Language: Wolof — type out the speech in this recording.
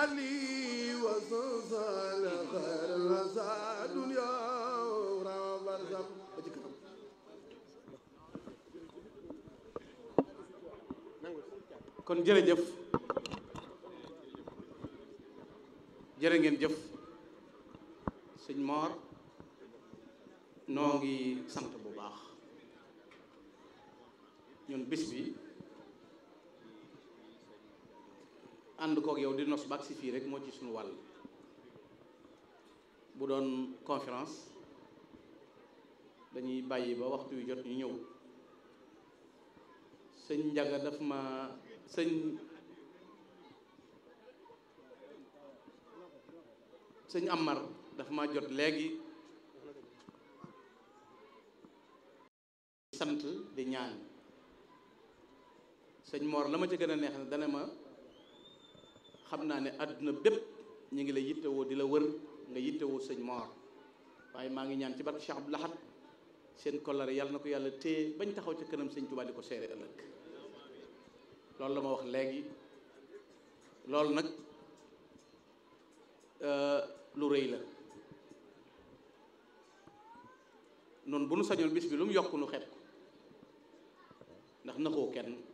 لي وصل خير الوسع دنيا ورا برزق kon jërëjëf jërë ngeen jëf sëñ Mor noo ngi sant bu baax ñun bis bi ànd kook yow di nos bak si fii rek moo ci suñu wàll bu doon conférence dañuy bàyyi ba waxtu wi jot ñu ñëw sëñ Njaga daf ma sëñ sëñ Amar daf ma jot léegi sant di ñaan sëñ Mor la ma ca gën a neex ne dana ma xam naa ne àdduna bépp ñu ngi la yittewoo di la wër nga yittewoo sëñ Mor waaye maa ngi ñaan ci barke Cheikh Abdou Lahad seen kollare yàlla na ko yàlla téye bañ taxaw ca kanam sëñ Tuubaa di ko seere ëllëg loolu la ma wax léegi loolu nag lu rëy la noonu bu nu sañoon bis bi lu mu yokk nu xeeb ko ndax naxoo kenn